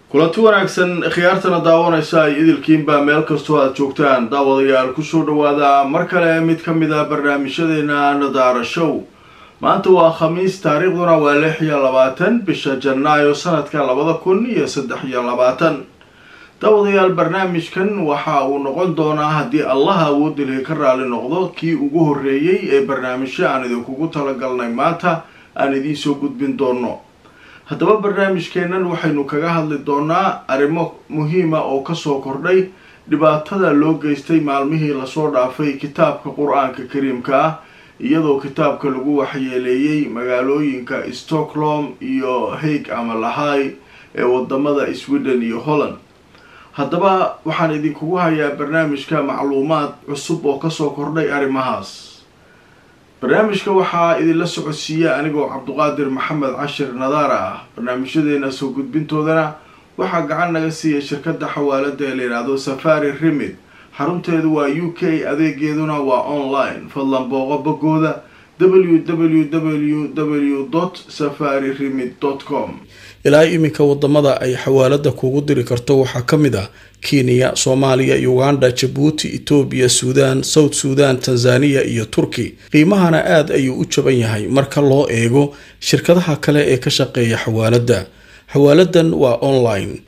kulanti wanaagsan khiyaartana daawanaysa ay idilkiinbaa meel kastoo aada joogtaan daawadayaal kusoo dhawaada mar kale mid ka mid a barnaamijyadeena nadaara show maanta waa khamiis taariikhduna waa lix iyo labaatan bisha janaayo sanadka labada kun iyo saddex iyo labaatan daawadayaal barnaamijkan waxa uu noqon doonaa haddii allaha awoodilhi ka raali noqdo kii ugu horreeyey ee barnaamijyo aan idinkugu talagalnay maanta aan idiin soo gudbin doono haddaba barnaamijkeennan waxaynu kaga hadli doonaa arrimo muhiima oo kasoo kordhay dhibaatada loo geystay maalmihii lasoo dhaafay kitaabka qur-aanka kariimka ah iyadoo kitaabka lagu waxyeeleeyey magaalooyinka stockholm iyo haig ama lahay ee wadamada sweden iyo holland haddaba waxaan idinkugu hayaa barnaamijka macluumaad cusub oo kasoo kordhay arrimahaas barnaamijka waxaa idinla socodsiiya anigoo cabduqaadir maxamed cashir nadaara ah barnaamijyadeena soo gudbintoodana waxaa gacan naga siiya shirkadda xawaalada ee layidhaahdo safari remid xarunteedu waa u k adeegeeduna waa online fadlan booqo bogooda w w w w safari remid com ilaa iminka wadamada ay xawaalada kugu diri karto waxaa ka mid ah kenya soomaaliya uganda jabuuti etoobiya suudaan south suudan tanzaniya iyo turki qiimahana aada ayuu u jaban yahay marka loo eego shirkadaha kale ee ka shaqeeya xawaalada xawaaladan waa online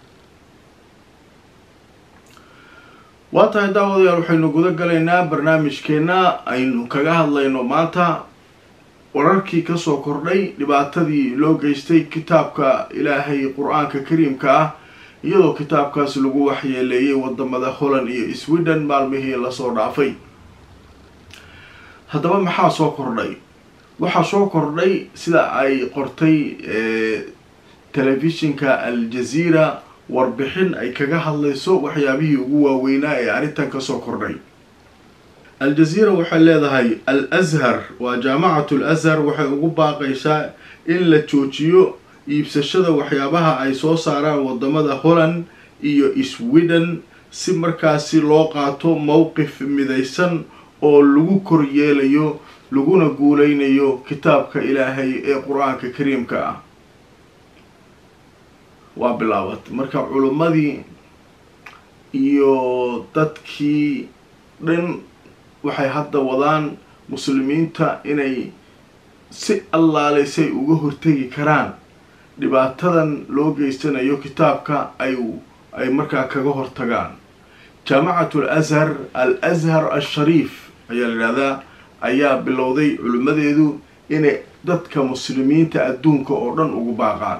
waa tahay daawadayaal waxaynu guda galaynaa barnaamijkeena aynu kaga hadlayno maanta wararkii kasoo kordhay dhibaatadii loo geystay kitaabka ilaahay qur-aanka kariimka ah iyadoo kitaabkaas lagu waxyeeleeyay wadamada holland iyo sweden maalmihii lasoo dhaafay haddaba maxaa soo kordhay waxaa soo kordhay sida ay qortay telefishinka al-jazeera warbixin ay kaga hadlayso waxyaabihii ugu waaweynaa ee arrintan kasoo kordhay al-jazeera waxay leedahay al azhar waa jaamacatu al azhar waxay ugu baaqaysaa in la joojiyo iibsashada waxyaabaha ay soo saaraan wadamada holland iyo sweden si markaasi loo qaato mowqif midaysan oo lagu koryeelayo laguna guuleynayo kitaabka ilaahay ee qur-aanka kariimka ah waa bilaabat marka culimmadii iyo dadkii dhan waxay hadda wadaan muslimiinta inay si allaaleysay uga hortegi karaan dhibaatadan loo geysanayo kitaabka ay ay markaa kaga hortagaan jaamacatu al azhar al azhar al-shariif ayaa la yidhahdaa ayaa bilowday culimmadeedu inay dadka muslimiinta adduunka oo dhan ugu baaqaan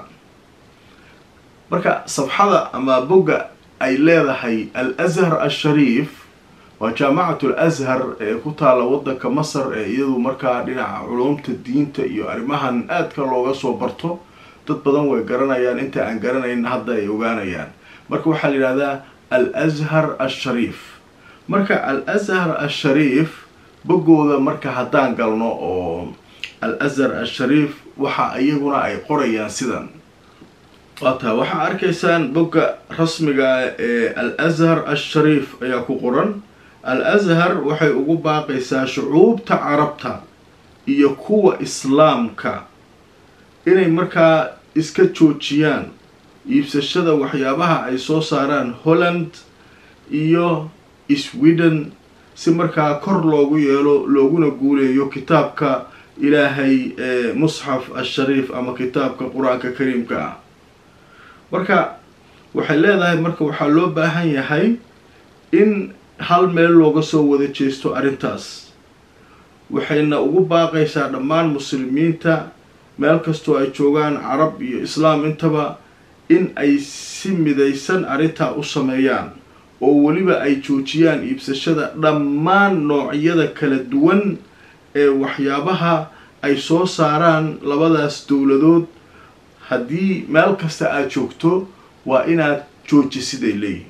marka safxada ama bogga ay leedahay al azhar al-shariif waa jaamacatu al azhar ee ku taalla waddanka masar ee iyadu markaa dhinaca culumta diinta iyo arrimahan aadka looga soo barto dad badan way garanayaan inta aan garanayn hadda ay ogaanayaan marka waxaa la yidhahdaa al azhar al-shariif marka al azhar al-shariif boggooda marka haddaan galno oo al azhar al-shariif waxa iyaguna ay qorayaan sidan waata waxaa arkaysaan bogga rasmiga ee al azhar al-shariif ayaa ku qoran al azhar waxay ugu baaqaysaa shucuubta carabta iyo kuwa islaamka inay markaa iska joojiyaan iibsashada waxyaabaha ay soo saaraan holland iyo sweden si markaa kor loogu yeelo looguna guuleeyo kitaabka ilaahay ee musxaf al-shariif ama kitaabka qur-aanka kariimka ah marka waxay leedahay marka waxaa loo baahan yahay in hal meel looga soo wada jeesto arrintaas waxayna ugu baaqaysaa dhammaan muslimiinta meel kastoo ay joogaan carab iyo islaam intaba in ay si midaysan arrintaa u sameeyaan oo weliba ay joojiyaan iibsashada dhammaan noocyada kala duwan ee waxyaabaha ay soo saaraan labadaas dowladood haddii meel kasta aada joogto waa inaad joojisiday leeyihin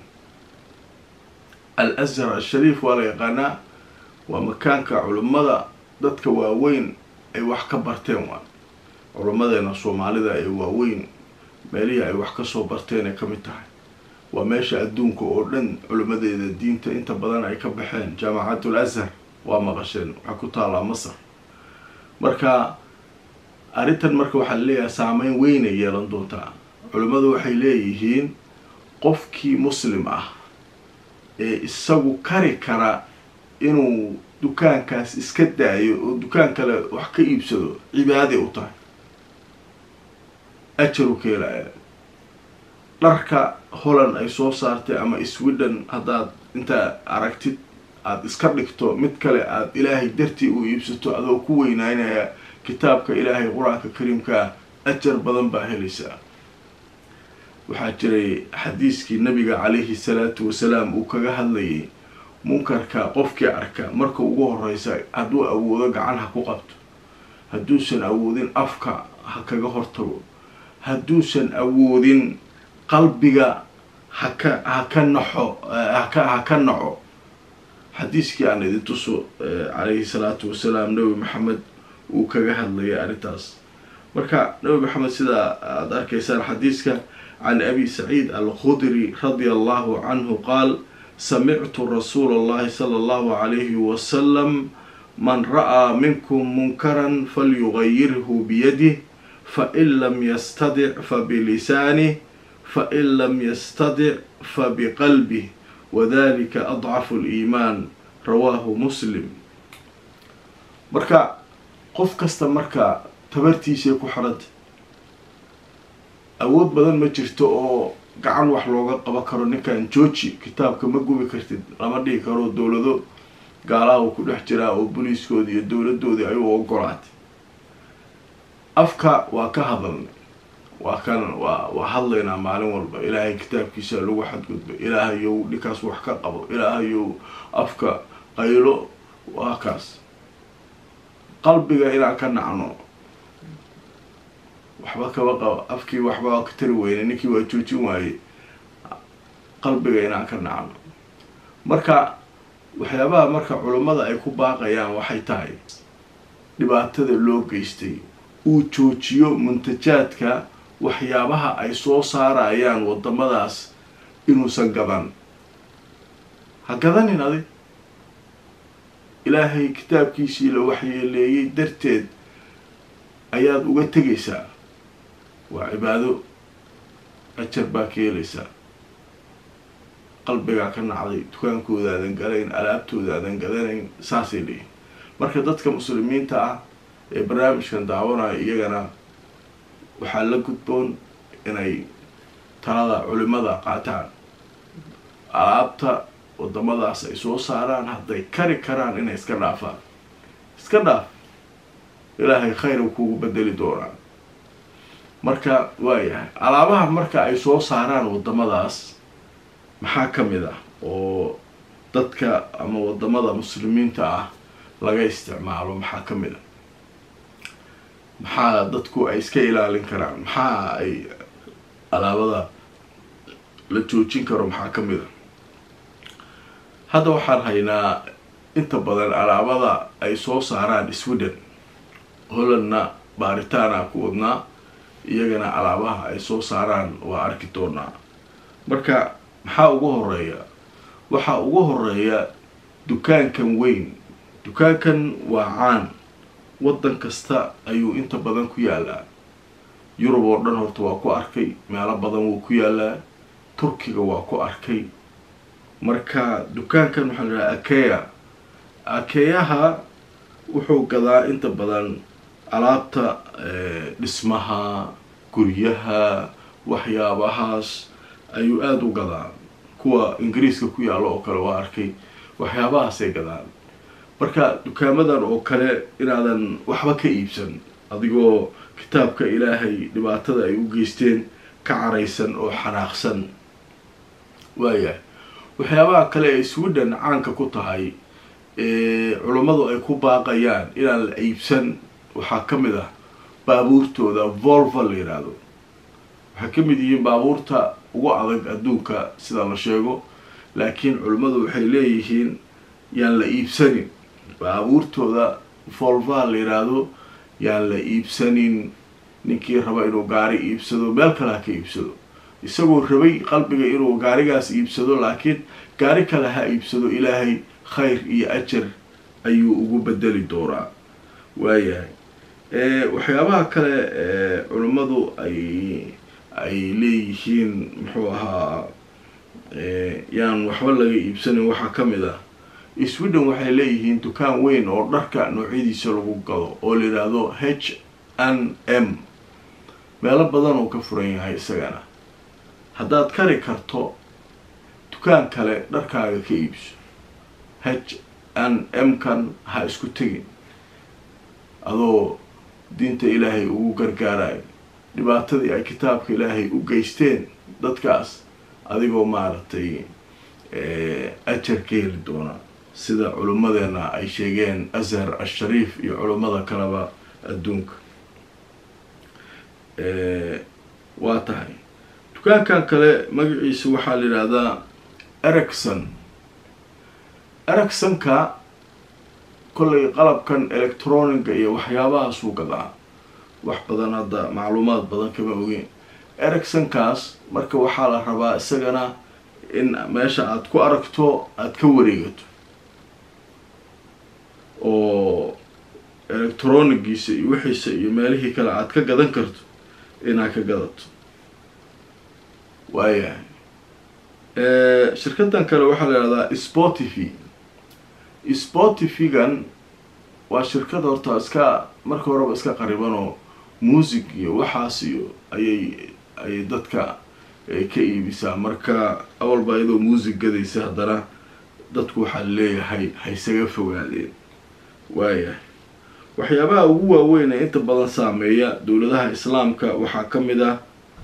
al azhar al-shariif waa la yaqaanaa waa makaanka culimmada dadka waaweyn ay wax ka barteen waa culimmadeena soomaalida ee waaweyn meelihii ay wax kasoo barteen ay ka mid tahay waa meesha adduunka oo dhan culimmadeeda diinta inta badan ay ka baxeen jaamacatul azhar waa maqasheen waxay ku taallaa masar marka arrintan marka waxaa laleeyahay saameyn weynay yeelan doontaa culimmadu waxay leeyihiin qofkii muslim ah ee isagu kari kara inuu dukaankaas iska daayo oo dukaan kale wax ka iibsado cibaaday u tahay ajaru ka helaya dharka holland ay soo saartay ama sweden haddaad intaa aragtid aada iska dhigto mid kale aada ilaahay dartii u iibsato adoo ku weynaynaya kitaabka ilaahay qur-aanka kariimkaa ajar badan baa helaysaa waxaa jiray xadiiskii nabiga calayhi salaatu wasalaam uu kaga hadlayay munkarka qofkii arka marka ugu horeysa hadduu awoodo gacan ha ku qabto hadduusan awoodin afka ha kaga hortago hadduusan awoodin qalbiga haka haka naxo haka ha ka naco xadiiskii aan idin tuso calayhi salaatu wasalaam nabi maxamed uu kaga hadlayay arrintaas marka nabi maxamed sidaa aada arkaysaan xadiiska can abi saciid alkhudri radia allahu canhu qaal samictu rasuula allahi sala allahu calayhi wasalam man ra'aa minkum munkaran falyugayirhu biyadih fain lam yastadic fabilisanih fain lam yastadic fabiqalbih wadalika adcafu liimaan rawaahu muslim marka qof kasta marka tabartiisay ku xidhanta awood badan ma jirto oo gacan wax looga qaban karo ninkan jooji kitaabka ma gubi kartid lama dhihi karo dowlado gaalaha uu ku dhex jiraa oo booliiskoodii iyo dowladoodii ay u ogolaatay afka waa ka hadalnay waa kan waa waa hadlaynaa maalin walba ilaahay kitaabkiisa lagu xadgudba ilaahayow ninkaas wax ka qabo ilaahayow afka qaylo waa kaas qalbiga inaan ka nacno waxba kaba qaba afkii waxba ka tari weyne ninkii waa joojin waaye qalbiga inaan ka nacno marka waxyaabaha marka culummada ay ku baaqayaan waxay tahay dhibaatada loo geystay uu joojiyo muntajaadka waxyaabaha ay soo saarayaan wadamadaas inuusan gadan ha gadanin adig ilaahay kitaabkiisii la waxyeeleeyey darteed ayaad uga tegaysaa waa cibaado ajar baa ka helaysaa qalbigaa ka nacday dukaankoodaaadan galayn alaabtoodaadan gadanayn saasay leeyihin marka dadka muslimiinta ah ee barnaamijkan daawanaya iyagana waxaa la gudboon inay talada culimada qaataan alaabta wadamadaas ay soo saaraan hadday kari karaan inay iska dhaafaan iska dhaaf ilaahay khayra kuugu bedeli doonaa marka waayahay alaabaha marka ay soo saaraan wadamadaas maxaa ka mid ah oo dadka ama wadamada muslimiinta ah laga isticmaalo maxaa ka mid a maxaa dadku ay iska ilaalin karaan maxaa ay alaabada la joojin karo maxaa ka mid a hadda waxaan haynaa inta badan alaabada ay soo saaraan sweden hollandna baaritaana ku wadnaa iyagana alaabaha ay soo saaraan waa arki doonaa marka maxaa ugu horeeya waxaa ugu horeeya dukaankan weyn dukaankan waa caan waddan kasta ayuu inta badan ku yaalaa yurub oo dhan horta waa ku arkay meelo badan wuu ku yaalaa turkiga waa ku arkay marka dukaankan waxaa la dhahaa akeya akeyaha wuxuu gadaa inta badan alaabta dhismaha guryaha waxyaabahaas ayuu aada u gadaa kuwa ingiriiska ku yaalo oo kale waa arkay waxyaabahaasay gadaan marka dukaamadan oo kale inaadan waxba ka iibsan adigoo kitaabka ilaahay dhibaatada ay u geysteen ka caraysan oo xanaaqsan waayahay waxyaabaha kale ee sweden caanka ku tahay culummadu ay ku baaqayaan inaan la iibsan waxaa ka mid ah baabuurtooda volvo la yidhaahdo waxay ka mid yihiin baabuurta ugu adag adduunka sida la sheego laakiin culimmadu waxay leeyihiin yaan la iibsanin baabuurtooda volva la yidhaahdo yaan la iibsanin ninkii raba inuu gaari iibsado meel kale ha ka iibsado isagoo rabay qalbiga inuu gaarigaas iibsado laakiin gaari kale ha iibsado ilaahay khayr iyo ajar ayuu ugu bedeli doonaa waayahay waxyaabaha kale culimmadu ay ay leeyihiin muxuu ahaa yaan waxba laga iibsanin waxaa ka mid ah sweden waxay leeyihiin dukaan weyn oo dharka noocyadiisa lagu gado oo la yidhaahdo h n m meelo badan uu ka furan yahay isagana haddaad kari karto dukaan kale dharkaaga ka iibso h n m kan ha isku tegin adoo diinta ilaahay ugu gargaarayo dhibaatadii ay kitaabka ilaahay u geysteen dadkaas adigoo maaragtay ajar ka heli doona sida culimmadeena ay sheegeen ashar ashariif iyo culimmada kaleba adduunka waa tahay dukaankan kale magaciisa waxaa la yidhaahdaa ericson ericsonka kollay qalabkan electroniga iyo waxyaabahaasuu gadaa wax badan hadda macluumaad badan kama ogeen ericsonkaas marka waxaa la rabaa isagana in meesha aada ku aragto aada ka wareegato oo electronigiisa iyo wixiisa iyo meelihii kale aada ka gadan karto inaad ka gadato waayahay shirkadan kale waxaa la ihahdaa spotify spotifygan waa shirkad horta iska marka horeba iska qariban oo music iyo waxaas iyo ayay ayay dadka ka iibisaa marka awalba iyadoo music gadaysa haddana dadku waxaa leeyahay haysaga fogaadeen waayahay waxyaabaha ugu waaweyn ee inta badan saameeya dowladaha islaamka waxaa ka mid ah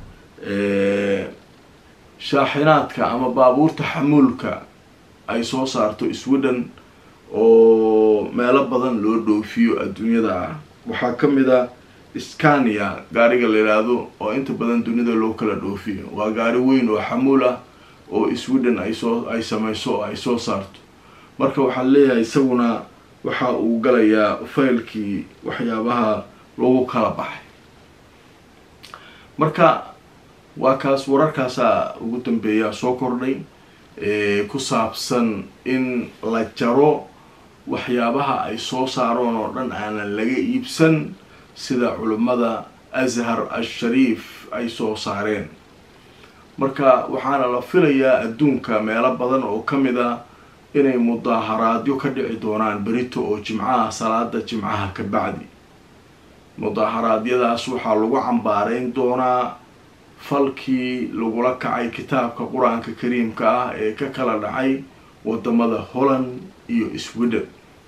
shaaxinaadka ama baabuurta xamuulka ay soo saarto sweden oo meelo badan loo dhoofiyo adduunyada ah waxaa ka mid ah scania gaariga la yidhaahdo oo inta badan dunida loo kala dhoofiyo waa gaari weyn oo xamuul ah oo sweden ay soo ay sameyso oo ay soo saarto marka waxaa leeyahay isaguna waxa uu galayaa faylkii waxyaabaha lagu kala baxay marka waa kaas wararkaasaa ugu dambeeyaa soo kordhay ku saabsan in la jaro waxyaabaha ay soo saaroon oo dhan aanan laga iibsan sida culimmada ashar ashariif ay soo saareen marka waxaana la filayaa adduunka meelo badan oo ka mid a inay mudaaharaadyo ka dhici doonaan berito oo jimcaha salaada jimcaha ka bacdi mudaaharaadyadaas waxaa lagu cambaareyn doonaa falkii lagula kacay kitaabka qur-aanka kariimka ah ee ka kala dhacay wadamada holland iyo sweden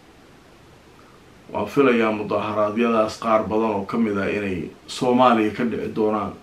waan filayaa mudaaharaadyadaas qaar badan oo ka mid ah inay soomaaliya ka dhici doonaan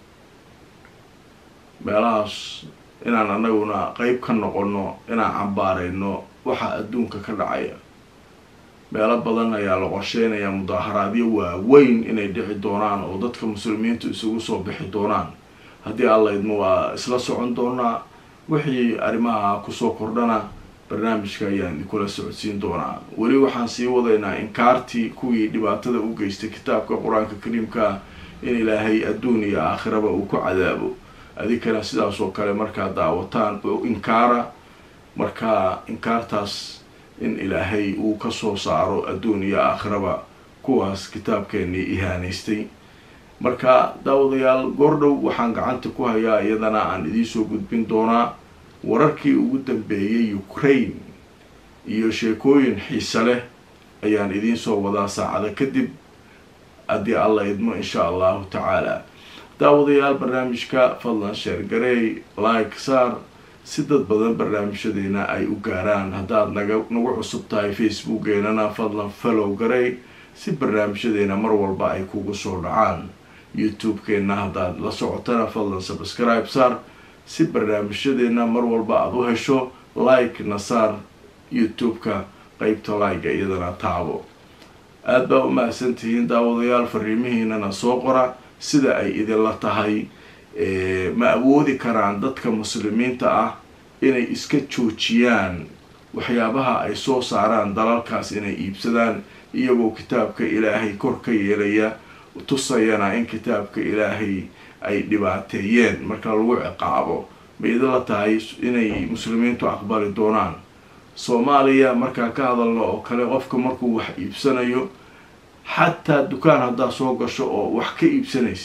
meelahaas inaan anaguna qeyb ka noqono inaan cambaareyno waxa adduunka ka dhacaya meelo badan ayaa la qorsheynayaa mudaaharaadyo waaweyn inay dhici doonaan oo dadka muslimiintu isugu soo bixi doonaan haddii alla idmo waa isla socon doonaa wixii arrimaha kusoo kordhana barnaamijka ayaan idinkula socodsiin doonaa weli waxaan sii wadaynaa inkaartii kuwii dhibaatada u geystay kitaabka qur-aanka kariimka in ilaahay adduun iyo aakhiraba uu ku cadaabo adinkana sidaas oo kale markaad daawataan oo inkaara markaa inkaartaas in ilaahay uu kasoo saaro adduun iyo aakhiraba kuwaas kitaabkeenii ihaanaystay marka daawadayaal goordhow waxaan gacanta ku hayaa iyadana aan idiinsoo gudbin doonaa wararkii ugu dambeeyay ukraine iyo sheekooyin xiise leh ayaan idiinsoo wadaa saacada kadib haddii alla idmo insha allahu tacaala daawadayaal barnaamijka fadlan sheer gareey like saar si dad badan barnaamijyadeena ay u gaaraan haddaad naga nagu cusub tahay facebookeenana fadlan follow gareey si barnaamijyadeena mar walba ay kugu soo dhacaan youtube-keenna haddaad la socotana fadlan subscribe saar si barnaamijyadeena mar walba aada u hesho like na saar youtube-ka qeybta like iyadana taabo aada baa u mahadsan tihiin daawadayaal fariimihiinana soo qora sida ay idinla tahay ma awoodi karaan dadka muslimiinta ah inay iska joojiyaan waxyaabaha ay soo saaraan dalalkaas inay iibsadaan iyagoo kitaabka ilaahay kor ka yeelaya tusayana in kitaabka ilaahay ay dhibaateeyeen marka lagu ciqaabo ma idinla tahay inay muslimiintu aqbali doonaan soomaaliya markaan ka hadalno oo kale qofka markuu wax iibsanayo xataa dukaan haddaad soo gasho oo wax ka iibsanaysid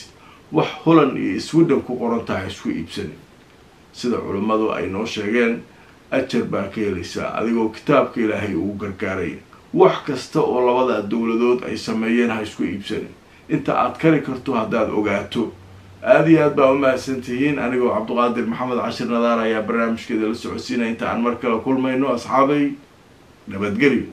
wax holland iyo sweden ku qoran tahay isku iibsanin sida culimmadu ay noo sheegeen ajar baa ka helaysaa adigoo kitaabka ilaahay ugu gargaaraya wax kasta oo labada dowladood ay sameeyeen ha isku iibsanin inta aad kari karto haddaad ogaato aada iyo aad baa u mahadsan tihiin anigoo cabduqaadir maxamed cashir nadaar ayaa barnaamijkeeda la socodsiinaya inta aan mar kale kulmayno asxaabay nabadgelyo